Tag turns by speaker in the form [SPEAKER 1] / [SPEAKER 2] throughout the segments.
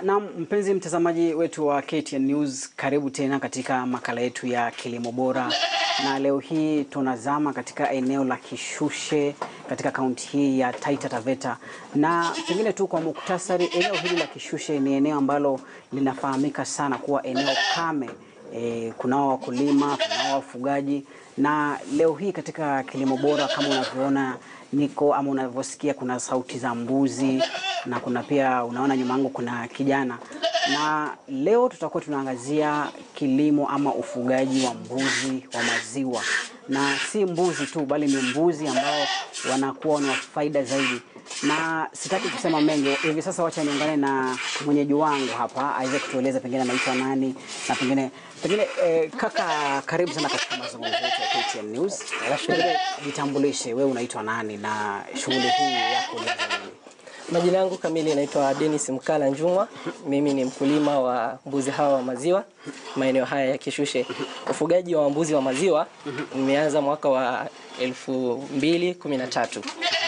[SPEAKER 1] Na mpenzi mtazamaji wetu wa KTN News, karibu tena katika makala yetu ya kilimo bora, na leo hii tunazama katika eneo la Kishushe katika kaunti hii ya Taita Taveta, na pengine tu kwa muktasari, eneo hili la Kishushe ni eneo ambalo linafahamika sana kuwa eneo kame. E, kunao wakulima, kunao wafugaji, na leo hii katika kilimo bora kama unavyoona niko ama unavyosikia kuna sauti za mbuzi na kuna pia unaona nyuma yangu kuna kijana, na leo tutakuwa tunaangazia kilimo ama ufugaji wa mbuzi wa maziwa, na si mbuzi tu bali ni mbuzi ambao wanakuwa na faida zaidi, na sitaki kusema mengi hivi sasa. Wacha niungane na mwenyeji wangu hapa aweze kutueleza pengine anaitwa nani na pengine pengine eh, kaka, karibu sana katika mazungumzo yetu ya KTN News. Pengine jitambulishe, wewe unaitwa nani na shughuli hii yako ulianza lini?
[SPEAKER 2] Majina yangu kamili naitwa Dennis Mkala Njumwa. Mimi ni mkulima wa mbuzi hawa wa maziwa maeneo haya ya Kishushe. Ufugaji wa mbuzi wa maziwa nimeanza mwaka wa elfu mbili kumi na tatu.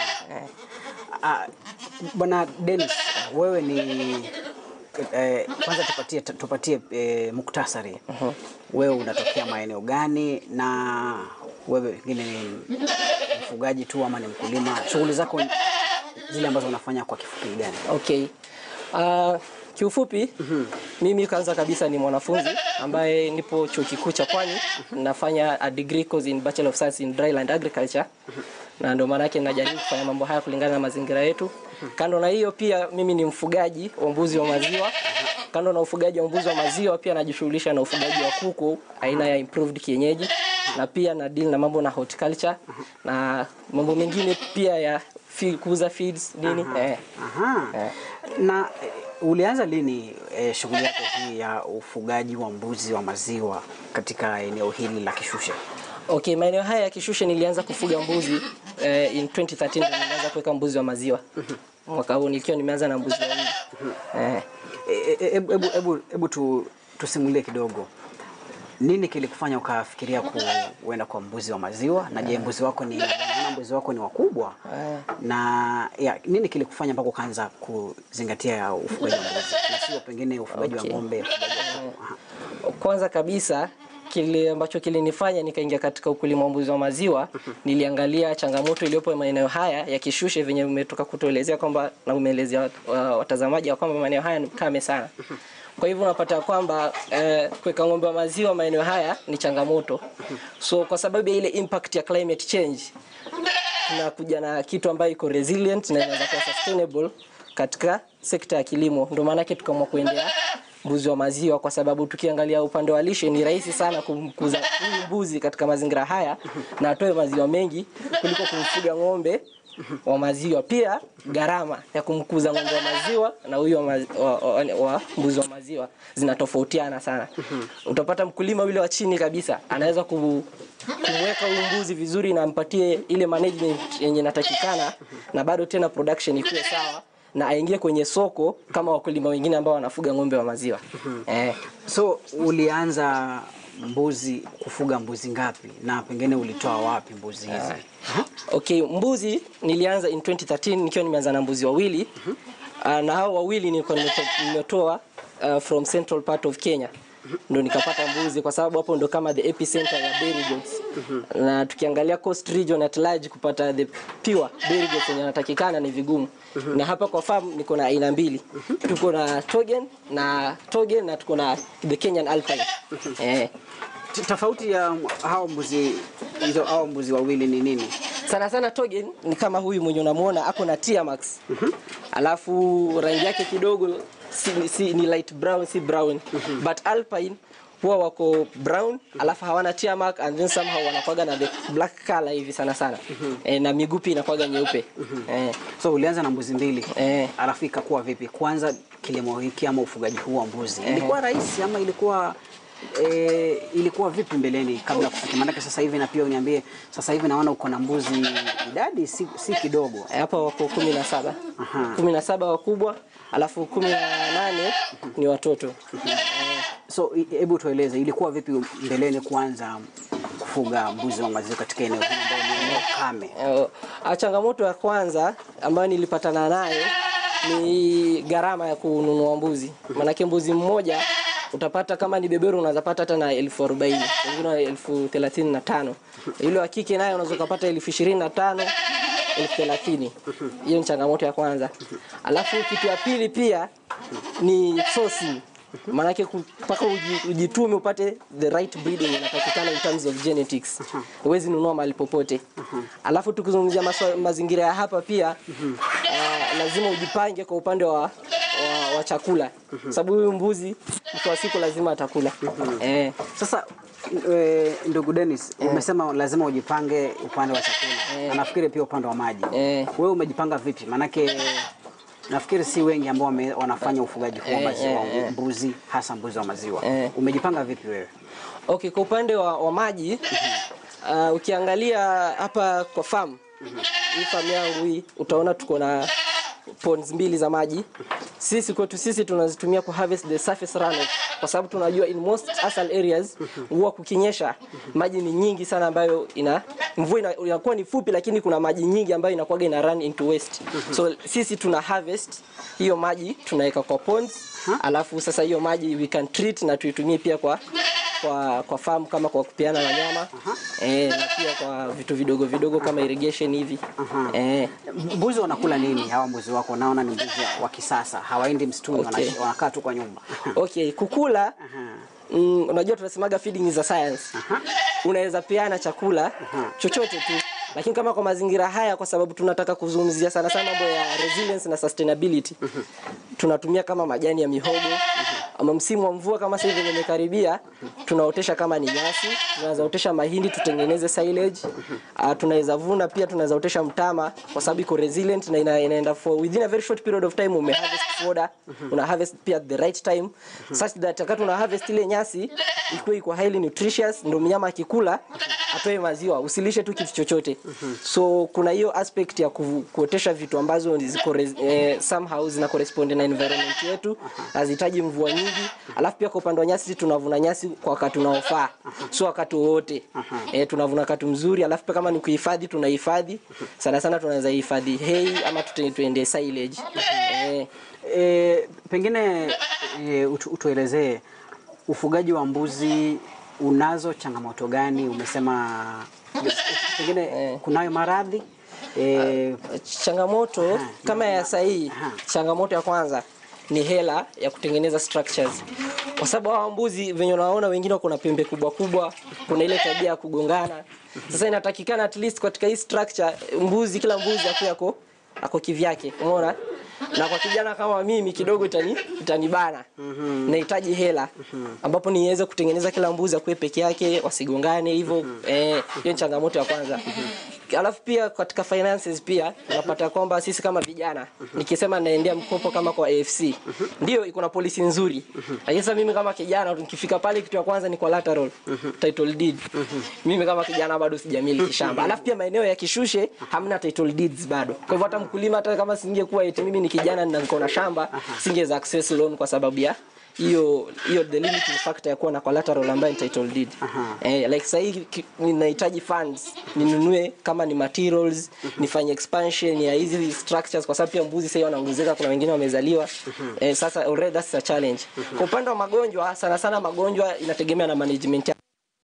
[SPEAKER 1] Ah, Bwana Dennis, wewe ni eh, kwanza tupatie tupatie eh, muktasari. Wewe unatokea maeneo gani na wewe pengine ni mfugaji tu ama ni mkulima? Shughuli zako zile ambazo unafanya kwa kifupi gani?
[SPEAKER 2] Okay. Uh, kiufupi mimi kwanza kabisa ni mwanafunzi ambaye nipo chuo kikuu cha Pwani nafanya a degree course in Bachelor of Science in Dryland Agriculture na ndio maana yake najaribu kufanya mambo haya kulingana na mazingira yetu. Kando na hiyo pia mimi ni mfugaji wa mbuzi wa maziwa. Kando na ufugaji wa mbuzi wa maziwa pia najishughulisha na ufugaji wa kuku aina ya improved kienyeji na pia na deal na mambo na horticulture na mambo mengine pia ya fi- kuuza feeds nini eh.
[SPEAKER 1] Aha.
[SPEAKER 2] Eh.
[SPEAKER 1] Na eh, ulianza lini eh, shughuli yako hii ya ufugaji wa mbuzi wa maziwa katika eneo hili la Kishushe?
[SPEAKER 2] Okay, maeneo haya ya Kishushe nilianza kufuga mbuzi eh, in 2013 ndio nilianza kuweka mbuzi wa maziwa. Mwaka huu nikiwa nimeanza na mbuzi wawili. Eh.
[SPEAKER 1] E- e- Hebu hebu hebu hebu tu, tusimulie kidogo, nini kilikufanya ukafikiria kuenda kwa mbuzi wa maziwa? Na je, mbuzi wako ni naona mbuzi wako ni wakubwa na ya, nini kilikufanya mpaka ukaanza kuzingatia ufugaji wa mbuzi na sio pengine ufugaji
[SPEAKER 2] Okay.
[SPEAKER 1] wa ng'ombe, ufugaji wa kuku? Aha.
[SPEAKER 2] Kwanza kabisa kile ambacho kilinifanya nikaingia katika ukulima wa mbuzi wa maziwa, niliangalia changamoto iliyopo maeneo haya ya Kishushe, venye umetoka kutuelezea kwamba na umeelezea wat- wa- watazamaji ya kwamba maeneo haya ni kame sana. Kwa hivyo unapata kwamba eh, kuweka ng'ombe wa maziwa maeneo haya ni changamoto. So kwa sababu ya ile impact ya climate change tunakuja na kitu ambayo iko resilient na inaweza kuwa sustainable katika sekta ya kilimo. Ndio maana yake tukaamua kuendea mbuzi wa maziwa, kwa sababu tukiangalia upande wa lishe ni rahisi sana kumkuza huyu mbuzi katika mazingira haya na atoe maziwa mengi kuliko kumfuga ng'ombe wa maziwa. Pia gharama ya kumkuza ng'ombe wa maziwa na huyu wa, mazi, wa, wa, wa mbuzi wa maziwa zinatofautiana sana. Utapata mkulima yule wa chini kabisa anaweza ku kumweka huyu mbuzi vizuri na ampatie ile management yenye inatakikana na bado tena production ikuwe sawa na aingie kwenye soko kama wakulima wengine ambao wanafuga ng'ombe wa maziwa. Eh.
[SPEAKER 1] So ulianza mbuzi kufuga mbuzi ngapi na pengine ulitoa wapi mbuzi hizi?
[SPEAKER 2] Okay, mbuzi nilianza in 2013 nikiwa nimeanza na mbuzi wawili. Uh, na hao wawili nilikuwa nimeto- nimetoa uh, from central part of Kenya. Ndo nikapata mbuzi kwa sababu hapo ndo kama the epicenter ya dairy goats. Na tukiangalia coast region at large kupata the pure dairy goats yenye yanatakikana ni vigumu. Na hapa kwa farm niko na aina mbili. Tuko na Togen na Togen na tuko na the Kenyan Alpine. Eh.
[SPEAKER 1] T- Tofauti ya hao mbuzi hizo hao mbuzi wawili ni nini?
[SPEAKER 2] sana sana Togen ni kama huyu mwenye unamuona ako na Tier Max. Alafu rangi yake kidogo si, si, ni light brown si brown. But Alpine huwa wako brown alafu hawana Tier Mark and then somehow wanakuwaga na the black color hivi sana sana. E, na miguu pia inakuwaga nyeupe. Eh.
[SPEAKER 1] So ulianza na mbuzi mbili
[SPEAKER 2] Eh.
[SPEAKER 1] alafu ikakuwa vipi? Kwanza kilimo hiki ama ufugaji huu wa mbuzi ilikuwa rahisi ama ilikuwa e, ilikuwa vipi mbeleni kabla ya kufikia? Maanake sasa hivi na pia uniambie, sasa hivi naona uko na mbuzi idadi si, si kidogo.
[SPEAKER 2] Eh, Hapa wako kumi na saba
[SPEAKER 1] Aha.
[SPEAKER 2] kumi na saba wakubwa alafu kumi na nane ni watoto.
[SPEAKER 1] So i- hebu tueleze ilikuwa vipi mbeleni kuanza kufuga mbuzi wa maziwa katika eneo hili ambalo ni eneo kame?
[SPEAKER 2] Eh, ah, changamoto ya kwanza ambayo nilipatana nayo ni gharama ya kununua mbuzi. Maanake mbuzi mmoja utapata kama ni beberu unaweza pata hata na elfu arobaini wengine elfu thelathini na tano yule wa kike naye unaweza ukapata elfu ishirini na tano elfu thelathini hiyo ni changamoto ya kwanza alafu kitu ya pili pia ni sourcing maanake ku- mpaka uji- ujitume upate the right breeding inatakikana in terms of genetics huwezi nunua mahali popote alafu tukizungumzia maswa- mazingira ya hapa pia uh, lazima ujipange kwa upande wa, wa, wa chakula sababu huyu mbuzi mwisho wa siku lazima atakula eh,
[SPEAKER 1] Sasa e, ndugu Dennis, umesema lazima ujipange upande wa chakula na nafikiri pia upande wa maji.
[SPEAKER 2] Eh.
[SPEAKER 1] Wewe umejipanga vipi? Maanake nafikiri si wengi ambao wame- wanafanya ufugaji huu wa
[SPEAKER 2] Eh,
[SPEAKER 1] maziwa,
[SPEAKER 2] eh, eh.
[SPEAKER 1] mbuzi hasa mbuzi wa maziwa.
[SPEAKER 2] Eh.
[SPEAKER 1] Umejipanga vipi wewe?
[SPEAKER 2] Okay, kwa upande wa, wa maji uh, ukiangalia hapa kwa farm hii farm yangu hii utaona tuko na ponds mbili za maji. Sisi kwetu sisi tunazitumia ku harvest the surface runoff kwa sababu tunajua in most asal areas huwa kukinyesha maji ni nyingi sana ambayo ina mvua ina- inakuwa ni fupi lakini kuna maji nyingi ambayo inakuwa ina run into waste. So sisi tuna harvest hiyo maji tunaweka kwa ponds alafu sasa hiyo maji we can treat na tuitumie pia kwa kwa kwa farm kama kwa kupeana wanyama eh, na pia kwa vitu vidogo vidogo kama irrigation hivi eh,
[SPEAKER 1] Mbuzi wanakula nini hawa mbuzi wako? Naona ni mbuzi wa- wa kisasa, hawaendi msituni,
[SPEAKER 2] Okay.
[SPEAKER 1] wanash- wanakaa tu kwa nyumba.
[SPEAKER 2] okay kukula mm, unajua tunasemaga feeding is a science unaweza peana chakula chochote tu lakini kama kwa mazingira haya kwa sababu tunataka kuzungumzia sana sana mambo ya resilience na sustainability tunatumia kama majani ya mihogo ama msimu wa mvua kama sasa hivi imekaribia tunaotesha kama ni nyasi tunaweza otesha mahindi tutengeneze silage uh, tunaweza vuna pia tunaweza otesha mtama kwa sababu iko resilient na ina, inaenda for within a very short period of time ume harvest fodder una harvest pia at the right time such that wakati una harvest ile nyasi ikuwe iko highly nutritious ndio mnyama akikula atoe maziwa usilishe tu kitu chochote so kuna hiyo aspect ya ku, kuotesha vitu ambazo ziko res- eh, somehow zina correspond na environment yetu hazihitaji mvua nyingi alafu pia kwa upande wa nyasi tunavuna nyasi kwa wakati unaofaa sio wakati wowote eh, tunavuna wakati mzuri alafu pia kama ni kuhifadhi tunahifadhi sana sana tunaweza hifadhi hay ama tute- tuende silage eh,
[SPEAKER 1] E, pengine e, utu, utuelezee ufugaji wa mbuzi unazo changamoto gani? Umesema pengine kunayo maradhi e,
[SPEAKER 2] changamoto kama ya sahii changamoto ya kwanza ni hela ya kutengeneza structures kwa sababu hawa mbuzi venye unaona wengine wako na pembe kubwa kubwa kuna ile tabia ya kugongana sasa inatakikana at least katika hii structure mbuzi kila mbuzi akuwe ako ako kivyake umeona na kwa kijana kama mimi kidogo itani itanibana nahitaji hela ambapo niweze kutengeneza kila mbuzi akuwe peke yake wasigongane hivyo eh, hiyo ni changamoto ya kwanza alafu pia katika finances pia unapata kwamba sisi kama vijana nikisema naendea mkopo kama kwa AFC ndio iko na policy nzuri lakini sasa mimi kama kijana nikifika pale kitu ya kwanza ni collateral title deed mimi kama kijana bado sijamiliki shamba alafu pia maeneo ya kishushe hamna title deeds bado kwa hivyo hata mkulima hata kama singekuwa eti mimi ni kijana na niko na shamba singeweza access loan kwa sababu ya hiyo hiyo the limiting factor ya kuwa na collateral ambayo ni title deed eh, like sasa hii ki- ninahitaji funds ninunue kama ni materials nifanye expansion ya hizi structures kwa sababu pia mbuzi sasa wanaongezeka kuna wengine wamezaliwa eh, sasa already that's a challenge kwa upande wa magonjwa sana sana magonjwa inategemea na management ya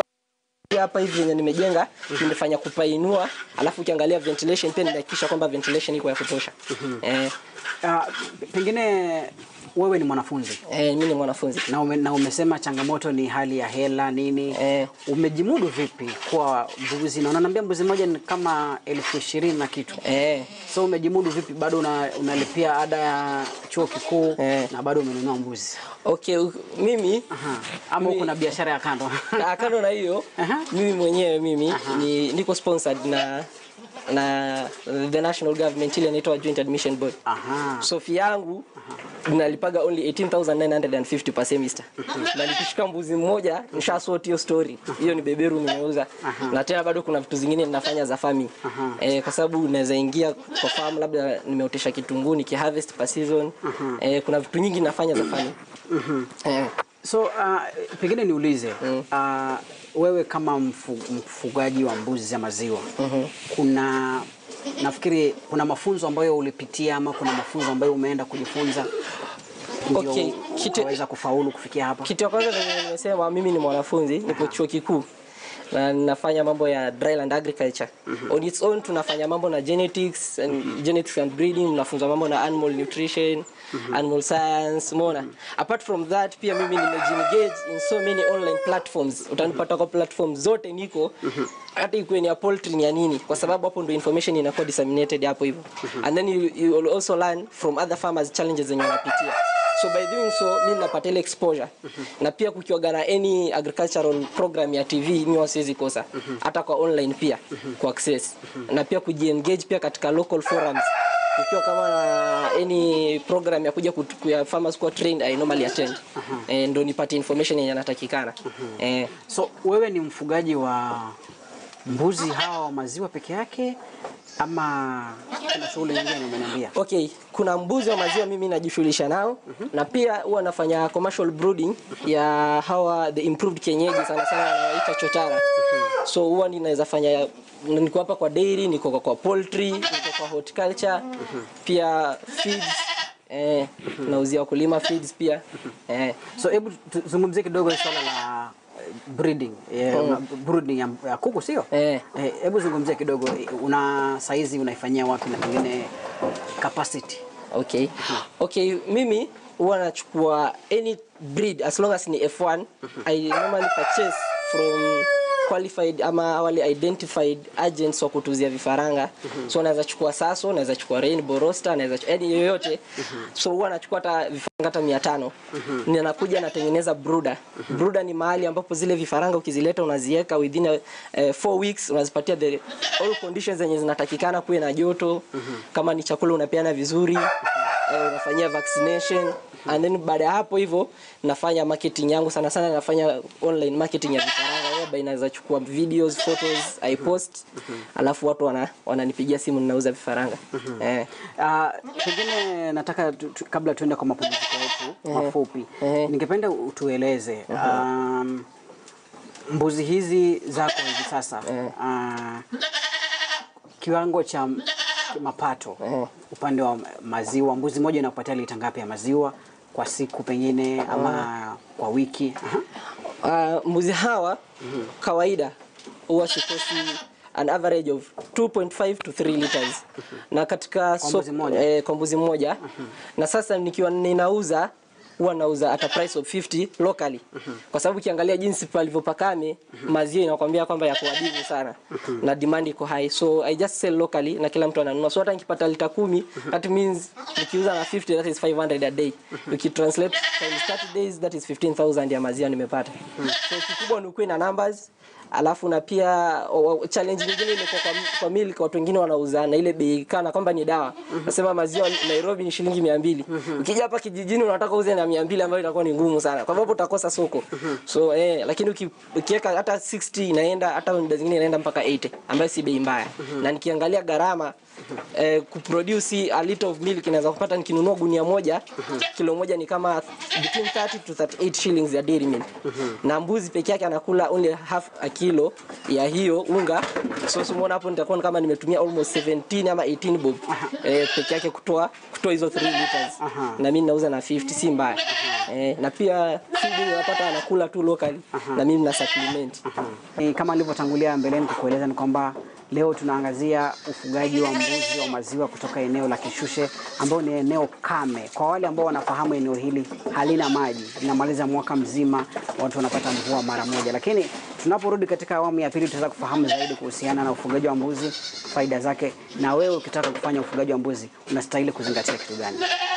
[SPEAKER 2] hapa hivi yenye nimejenga nimefanya kupainua alafu ukiangalia ventilation pia nimehakikisha kwamba ventilation iko ya kutosha eh,
[SPEAKER 1] a, pengine wewe ni mwanafunzi
[SPEAKER 2] eh, mimi ni mwanafunzi
[SPEAKER 1] na, ume, na umesema changamoto ni hali ya hela nini
[SPEAKER 2] Eh.
[SPEAKER 1] umejimudu vipi kwa mbuzi na unaniambia mbuzi moja ni kama elfu ishirini na kitu
[SPEAKER 2] eh,
[SPEAKER 1] so umejimudu vipi bado una, unalipia ada ya chuo kikuu
[SPEAKER 2] Eh.
[SPEAKER 1] na bado umenunua mbuzi
[SPEAKER 2] okay u- mimi
[SPEAKER 1] Aha. ama
[SPEAKER 2] Mi-
[SPEAKER 1] kuna biashara ya kando
[SPEAKER 2] Na kando na hiyo
[SPEAKER 1] Aha.
[SPEAKER 2] mimi mwenyewe mimi ni niko sponsored na na the national government ile inaitwa joint admission board
[SPEAKER 1] Aha.
[SPEAKER 2] so fee yangu nalipaga only 18950 per semester na nikishika mbuzi mmoja nishasort hiyo story hiyo ni beberu nimeuza na tena bado kuna vitu zingine ninafanya za farming eh, kwa sababu naweza ingia kwa farm labda nimeotesha kitunguu nikiharvest per season eh, kuna vitu nyingi nafanya za farming eh,
[SPEAKER 1] so uh, pengine niulize uh, wewe kama mfu, mfugaji wa mbuzi za maziwa kuna nafikiri kuna mafunzo ambayo ulipitia ama kuna mafunzo ambayo umeenda kujifunza ndio
[SPEAKER 2] Okay, kitu-
[SPEAKER 1] ukaweza kufaulu kufikia hapa?
[SPEAKER 2] Kitu ya kwanza venye nimesema, mimi ni mwanafunzi, niko chuo kikuu na ninafanya mambo ya dryland agriculture. On its own tunafanya mambo na genetics and genetics and breeding, tunafunza mambo na animal nutrition, animal science, umeona. Apart from that pia mimi nimejiengage in so many online platforms. Utanipata kwa platform zote niko hata ikuwe ni ya poultry ni ya nini, kwa sababu hapo ndio information inakuwa disseminated hapo hivyo. And then you, you will also learn from other farmers challenges zenye wanapitia so by doing so mi napata ile exposure na pia kukiwaga na any agricultural program ya tv mi wasiwezi kosa hata kwa online pia ku access na pia kujiengage pia katika local forums kukiwa kama na any program ya kuja kutu- ya farmers kuwa trained i normally attend eh, ndo nipate information yenye natakikana eh,
[SPEAKER 1] So wewe ni mfugaji wa mbuzi hawa wa maziwa peke yake ama kuna shughuli nyingine umeniambia?
[SPEAKER 2] Okay, kuna mbuzi wa maziwa mimi najishughulisha nao na pia huwa nafanya commercial brooding ya hawa the improved kienyeji sana sana wanawaita chotara. So huwa ninaweza fanya niko hapa kwa dairy, niko kwa, kwa poultry, niko kwa horticulture, pia feeds eh, nauzia wakulima feeds pia eh.
[SPEAKER 1] So hebu tuzungumzie kidogo swala la eh, breeding eh, una- brooding ya, ya kuku sio?
[SPEAKER 2] Eh.
[SPEAKER 1] Eh, Hebu zungumzia kidogo eh, una saizi unaifanyia wapi na pengine capacity?
[SPEAKER 2] Okay. Okay, mimi huwa nachukua any breed as long as ni F1 I normally purchase from qualified ama wale identified agents wa kutuzia vifaranga so naweza chukua Saso, naweza chukua Rainbow Roster, naweza chukua yani yoyote so huwa nachukua hata vifaranga hata 500 ninakuja natengeneza brooder brooder ni mahali ambapo zile vifaranga ukizileta unaziweka within a, eh, four weeks unazipatia the all conditions zenye zinatakikana kuwe na joto kama ni chakula unapeana vizuri eh, unafanyia vaccination and then baada ya hapo hivyo nafanya marketing yangu sana sana nafanya online marketing ya vifaranga whereby naweza chukua videos photos i post alafu watu wana wananipigia simu ninauza vifaranga eh
[SPEAKER 1] Uh, pengine nataka tu, tu, kabla tuende kwa mapumziko yetu mafupi
[SPEAKER 2] Ehe.
[SPEAKER 1] ningependa utueleze um, mbuzi hizi zako hivi sasa uh, kiwango cha mapato upande wa maziwa, mbuzi moja inakupatia lita ngapi ya maziwa kwa siku pengine ama kwa wiki? Aha.
[SPEAKER 2] Uh, mbuzi hawa kawaida huwa sikosi an average of 2.5 to 3 liters na katika
[SPEAKER 1] Kwa mbuzi mmoja?
[SPEAKER 2] eh, kwa mbuzi mmoja na sasa nikiwa ninauza huwa nauza at a price of 50 locally kwa sababu ukiangalia jinsi palivyopakame maziwa inakwambia kwamba yako adimu sana na demand iko high so i just sell locally na kila mtu ananunua so hata nikipata lita kumi that means nikiuza na 50 that is 500 a day ukitranslate times 30 days that is 15000 ya maziwa nimepata so kikubwa ni ukuwe na numbers alafu na pia o- o- challenge nyingine imekuwa kwa, kwa milk watu wengine wanauza na ile bei kana kwamba ni dawa nasema maziwa Nairobi ni shilingi mia mbili ukija hapa kijijini unataka uze na mia mbili ambayo itakuwa ni ngumu sana kwa sababu utakosa soko so eh, lakini uki- ukiweka hata 60 inaenda hata muda zingine inaenda mpaka 80 ambayo si bei mbaya na nikiangalia gharama eh, kuproduce a liter of milk inaweza kupata nikinunua gunia moja kilo moja ni kama between 30 to 38 shillings ya dairy milk na mbuzi peke yake anakula only half a kilo ya hiyo unga so simuona hapo nitakuwa kama nimetumia almost 17 ama 18 bob eh, peke yake kutoa kutoa hizo 3 liters na mimi nauza na 50 si mbaya eh, na pia feeding unapata anakula tu locally na mimi na supplement
[SPEAKER 1] Ni kama nilivyotangulia mbeleni kukueleza ni kwamba leo tunaangazia ufugaji wa mbuzi wa maziwa kutoka eneo la Kishushe ambao ni eneo kame. Kwa wale ambao wanafahamu eneo hili halina maji, linamaliza mwaka mzima, watu wanapata mvua mara moja. Lakini tunaporudi katika awamu ya pili, tutaweza kufahamu zaidi kuhusiana na ufugaji wa mbuzi, faida zake, na wewe ukitaka kufanya ufugaji wa mbuzi unastahili kuzingatia kitu gani.